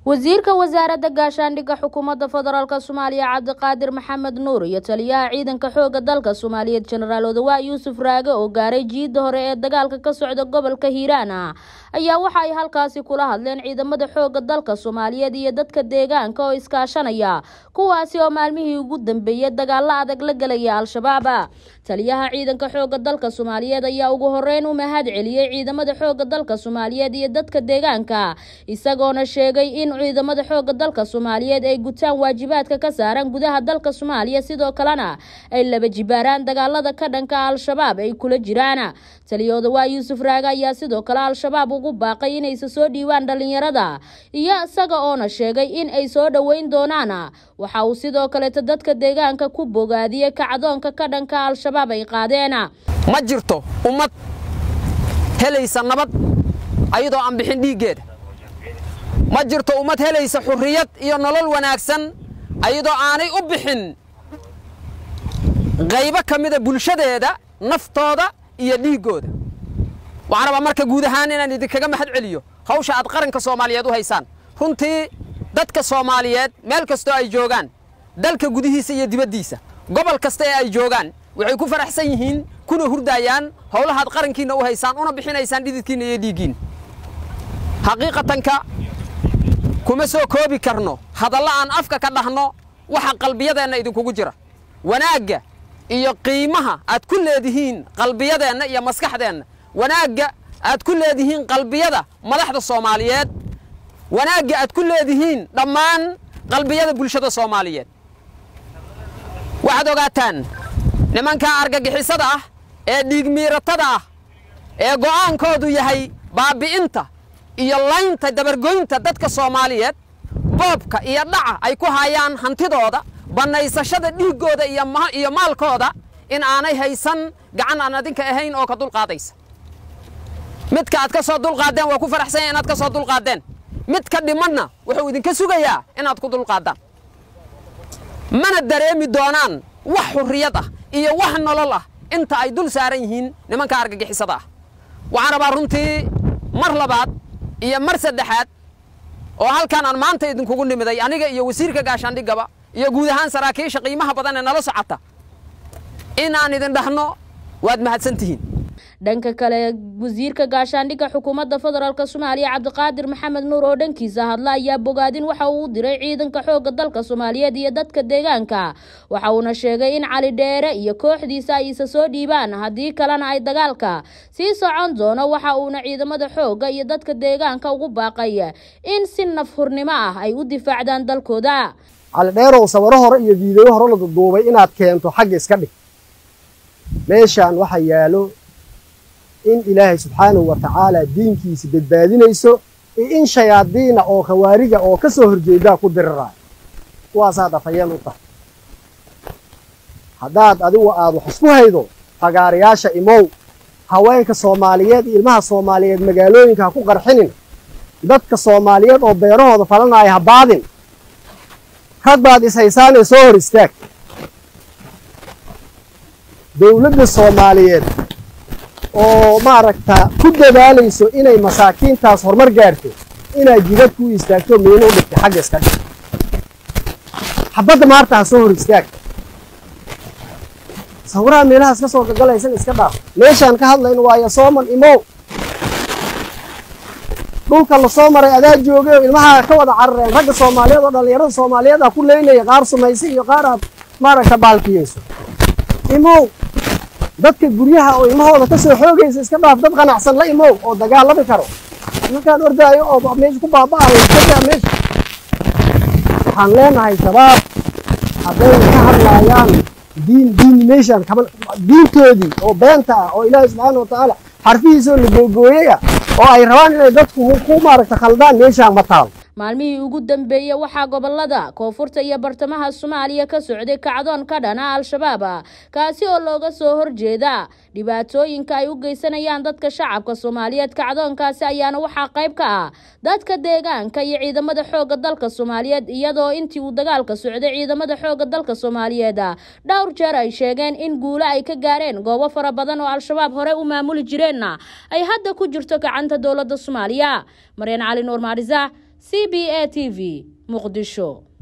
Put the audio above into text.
wasiirka wasaaradda gaashaandhigga xukuumadda federaalk soomaaliya cabdiqaadir maxamed nuur iyo taliyaha ciidanka xooga dalka soomaaliyeed jenaraal odawaa yuusuf raage oo gaaray jiidda hore ee dagaalka ka socda gobolka hiiraan ayaa waxa ay halkaasi kula hadleen ciidamada xooga dalka soomaaliyeed iyo dadka deegaanka oo iskaashanaya kuwaasi oo maalmihii ugu dambeeyey dagaalo adag la gelaya al-shabaab taliyaha ciidanka xooga dalka soomaaliyeed ayaa ugu horeyn u mahad celiyey ciidamada xooga dalka soomaaliyeed iyo dadka deegaanka isagoona sheegay in ciidamada xooga dalka soomaaliyeed ay gutaan waajibaadka ka saaran gudaha dalka soomaaliya sidoo kalena ay laba jibaaraan dagaalada ka dhanka al-shabaab ay kula jiraan taliyooda waa yuusuf raage ayaa sidoo kale al-shabaab ugu baaqay inaysa soo dhiibaan dhalinyarada iyo isaga oona sheegay in ay soo dhoweyn doonaan waxa uu sidoo kaleeta dadka deegaanka ku bogaadiyey kacdoonka ka dhanka al-shabaab ay qaadeen ma jirto ummad helaysa nabad ayadoo aan bixin dhiiggeeda ma jirto ummad helaysa xurriyad iyo nolol wanaagsan ayadoo aanay u bixin qaybo ka mida bulshadeeda naftooda iyo dhiiggooda waxaan rabaa marka guud ahaan inaan idinkaga mahad celiyo hawsha aad qaranka soomaaliyeed u haysaan runtii dadka soomaaliyeed meel kastoo ay joogaan dalka gudihiisa iyo dibaddiisa gobol kasta ee ay joogaan waxay ku faraxsan yihiin kuna hurdaayaan howlahaad qarankiinna u haysaan una bixinaysaan dhididkiinna iyo dhiiggiinna xaqiiqatanka kuma soo koobi karno hadalla aan afka ka dhahno waxa qalbiyadeenna idinkugu jira wanaagga iyo qiimaha aad ku leedihiin qalbiyadeenna iyo maskaxdeenna wanaagga aad ku leedihiin qalbiyada madaxda soomaaliyeed wanaagga aad ku leedihiin dhammaan qalbiyada bulshada soomaaliyeed waxaad ogaataan nimankaa argagixisada ah ee dhiigmiiratada ah ee go'aankoodu yahay baabbi'inta iyo laynta dabargoynta dadka soomaaliyeed boobka iyo dhaca ay ku hayaan hantidooda bannaysashada dhiiggooda iyo maalkooda in aanay haysan gacan aan adinka ahayn oo ka dulqaadaysa midka aad ka soo dulqaaddeen waa ku faraxsanya inaad ka soo dulqaaddeen mid ka dhimanna wuxuu idinka sugayaa inaad ku dulqaaddaan mana dareemi doonaan wax xurriyad ah iyo wax nolol ah inta ay dul saaran yihiin nimanka argagixisada ah waxaan rabaa runtii mar labaad iyo mar saddexaad oo halkan aan maanta idinkugu nimiday aniga iyo wasiirka gaashaandhiggaba iyo guud ahaan saraakiisha qiimaha badan ee nala socota in aan idin dhahno waad mahadsan tihiin dhanka kale wasiirka gaashaandhigga xukuumadda federaalk soomaaliya cabdiqaadir maxamed nuur oo dhankiisa hadla ayaa bogaadin waxa uu u diray ciidanka xoogga dalka soomaaliyeed iyo dadka deegaanka waxa uuna sheegay in cali dheere iyo kooxdiisa ay isa soo dhiibaan haddii kalena ay dagaalka sii socon doono waxa uuna ciidamada xoogga iyo dadka deegaanka ugu baaqay in si nafhurnimo ah ay u difaacdaan dalkooda cali dheerow sawiro hore iyo fiideyo hore la duduubay inaad keento xagga iska dhig meeshaan waxaa yaalo in ilaahay subxaanahu wa tacaala diinkiisa badbaadinayso iyo in shayaadiina oo khawaariga oo ka soo horjeedaa ku diriraayo kuwaasaad afhayeen u tahay haddaad adigu aad wax isku haydo fagaarayaasha imow haweenka soomaaliyeed iyo ilmaha soomaaliyeed magaalooyinka ha ku qarxinin dadka soomaaliyeed oo beerahooda falanaya ha baadin rag baad ishaysaanee soo hor istaag dowladda soomaaliyeed oo maaragta ku dadaalayso inay masaakiintaas horumar gaarto inaad jidad ku istaagto miino u dhigta xagga iska dhig xabadda maarta ha soo hor istaag sawiraha meelahaas ka soo gagalaysan iska dhaaf meeshaan ka hadlayno waayo sooman imow dhulka la soo maray adaa joogay oo ilmaha ka wada carareen ragga soomaaliyeed oo dhallinyarada soomaaliyeed ah ku leynaya qaar sumaysa iyo qaar aad maaragta baalkiyeyso imow dadka guryaha oo ilmahooda ka soo xoogaysa iska dhaaf dad qanacsan la imow oo dagaalami karo markaan ordaayo oo meesha ku baaba'ayo iskadaa meesha waxaan leenahay shabaab hadday ka hadlaayaan diin diinimation kaban diintoodii oo beenta ah oo ilaahay subxaana watacaala xarfihiisoo la googooyaya oo ay rabaan inay dadku ku maaragta khaldaan meeshaan ma taal maalmihii ugu dambeeyey waxaa gobolada koonfurta iyo bartamaha soomaaliya ka socday kacdoon ka dhana al-shabaab kaasi oo looga soo horjeeda dhibaatooyinka ay u geysanayaan dadka shacabka soomaaliyeed kacdoonkaasi ayaana waxaa qayb ka ah dadka deegaanka iyo ciidamada xoogga dalka soomaaliyeed iyadoo intii uu dagaalka socday ciidamada xoogga dalka soomaaliyeed dhowr jeer ay sheegeen in guulo ay ka gaareen goobo fara badan oo al-shabaab hore u maamuli jireenna ay hadda ku jirto gacanta dowladda soomaaliya maryan cali nuur maarisa c b a t v muqdisho